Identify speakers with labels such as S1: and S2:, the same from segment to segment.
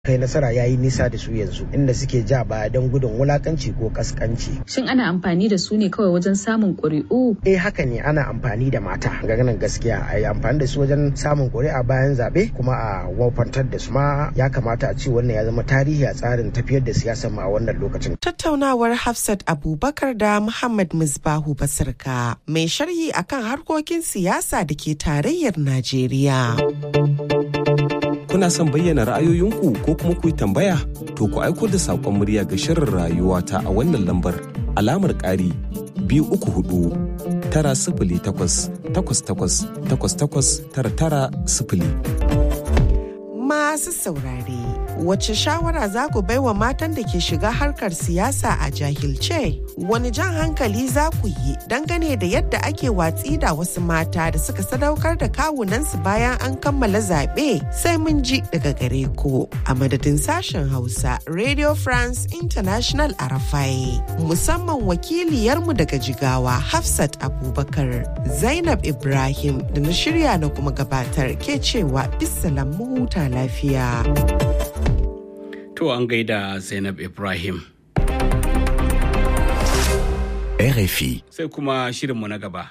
S1: kai nasara ya yi nisa da su yanzu inda suke ja baya don gudun wulakanci ko kaskanci.
S2: Shin ana amfani da su ne kawai wajen samun ƙuri'u?
S1: Eh haka ne ana amfani da mata ganin gaskiya a yi amfani da su wajen samun ƙuri'a bayan zaɓe kuma a wafantar da su ma ya kamata a ce wannan ya zama tarihi a tsarin tafiyar da siyasar ma a wannan lokacin.
S3: Tattaunawar Hafsat Abubakar da Muhammad Misbahu Basirka mai sharhi akan harkokin siyasa da ke tarayyar Najeriya.
S4: kuna son bayyana ra'ayoyinku ko kuma ku yi tambaya to ku aiko da saƙon murya ga shirin rayuwa ta a wannan lambar alamar ƙari biyu uku hudu tara sifili takwas takwas takwas takwas takwas tara tara sifili.
S3: Masu saurare, wace shawara za ku baiwa matan da ke shiga harkar siyasa a jahilce? Wani jan hankali za ku yi dangane da yadda ake watsi da wasu mata da suka sadaukar da kawunansu bayan an kammala zaɓe sai mun ji daga gare ku. A madadin sashen Hausa, Radio France International a Rafai, musamman wakiliyarmu daga Jigawa, Hafsat Abubakar, Zainab Ibrahim da na shirya na kuma gabatar ke cewa bisalam mu huta lafiya.
S5: To an gaida Zainab Ibrahim.
S6: RFI.
S5: Sai kuma shirinmu na gaba.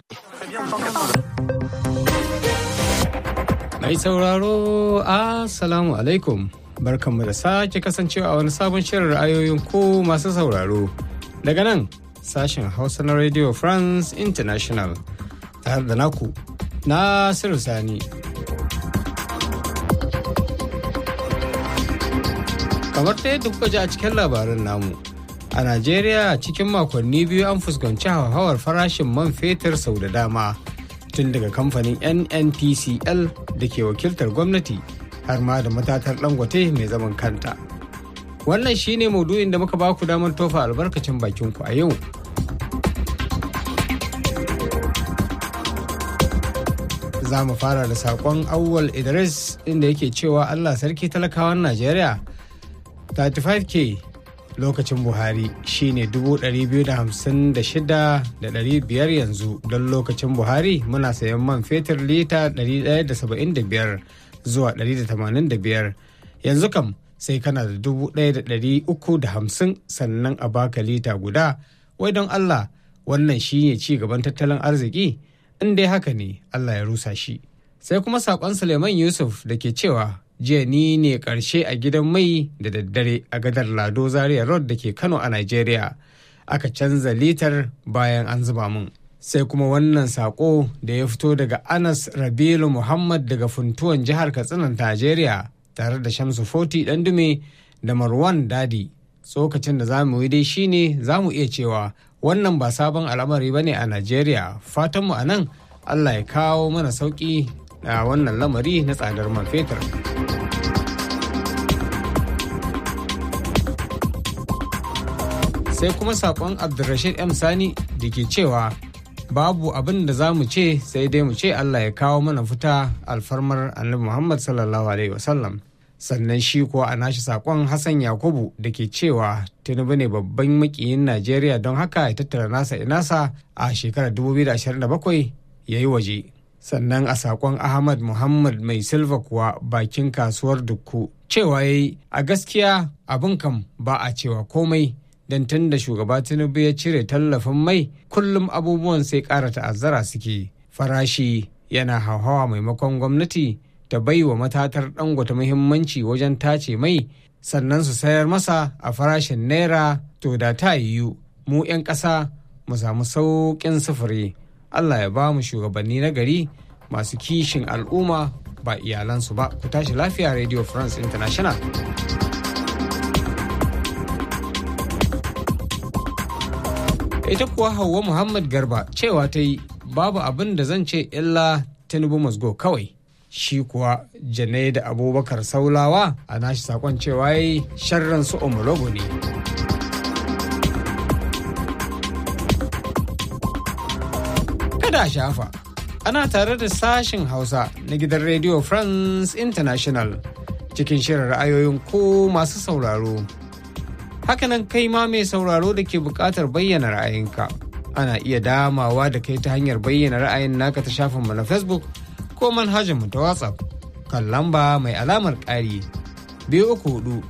S7: Mai sauraro, Assalamu alaikum. Barkanmu da sake kasancewa a wani sabon shirin ra'ayoyin ko masu sauraro. Daga nan, sashen Hausa na Radio France International. Tare da naku, Nasiru Sani. kamar ta yadda kuka ji a cikin labarin namu a najeriya cikin makonni biyu an fuskanci hauhawar farashin man fetur sau da dama tun daga kamfanin nnpcl da ke wakiltar gwamnati har ma da matatar dangote mai zaman kanta wannan shine maudu'in da muka baku damar tofa albarkacin bakinku a yau za mu fara da saƙon awwal idris inda yake cewa allah sarki talakawan najeriya 35k lokacin buhari shine 256,500 yanzu don lokacin buhari muna sayan man fetur lita 175 zuwa 185 yanzu kam sai kana da 1,350 sannan a baka lita guda wai don allah wannan shine ci gaban tattalin arziki in dai haka ne allah ya rusa shi sai kuma saƙon suleiman yusuf da ke cewa jiya ni ne karshe a gidan mai da daddare a gadar lado zaria road da ke kano a nigeria aka canza litar bayan an zuba mun sai kuma wannan sako da ya fito daga anas rabilu muhammad daga funtuwan jihar katsinan nigeria tare da shamsu foti dume da marwan dadi tsokacin da za mu yi dai shine za mu iya cewa wannan ba sabon al'amari ba ne a nigeria fatanmu a nan allah ya kawo mana sauki a wannan lamari na tsadar man fetur. sai kuma sakon abdulrashid m sani da ke cewa babu abin da za mu ce sai dai mu ce allah ya kawo mana fita alfarmar annabi muhammad sallallahu alaihi wasallam sannan shi kuwa a nashi sakon hassan yakubu da ke cewa tinubu ne babban makiyin najeriya don haka ya tattara nasa inasa a shekarar 2027 ya yi waje sannan a sakon ahmad muhammad mai silva kuwa bakin kasuwar dukku cewa ya yi a gaskiya abin kam ba a cewa komai don tun da shugaba tinubu ya cire tallafin mai kullum abubuwan sai ƙara ta'azzara suke farashi yana hauhawa maimakon gwamnati ta bai wa matatar dangote muhimmanci wajen tace mai sannan su sayar masa a farashin naira to da ta yiwu mu 'yan ƙasa mu samu sauƙin sufuri allah ya ba mu shugabanni na gari masu kishin al'umma ba iyalansu ba ku tashi lafiya radio france international ita kuwa hauwa muhammad garba cewa ta yi babu abin da zan ce illa tinubu musgo kawai shi kuwa janai da abubakar saulawa a nashi sakon cewa yi sharran su omologo ne kada shafa ana tare da sashin hausa na gidan radio france international cikin shirin ra'ayoyin ko masu sauraro hakanan kai ma mai sauraro da ke buƙatar bayyana ra'ayinka ana iya damawa da kai ta hanyar bayyana ra'ayin naka ta shafinmu na facebook ko manhajarmu ta whatsapp kan lamba mai alamar ƙari biyu uku hudu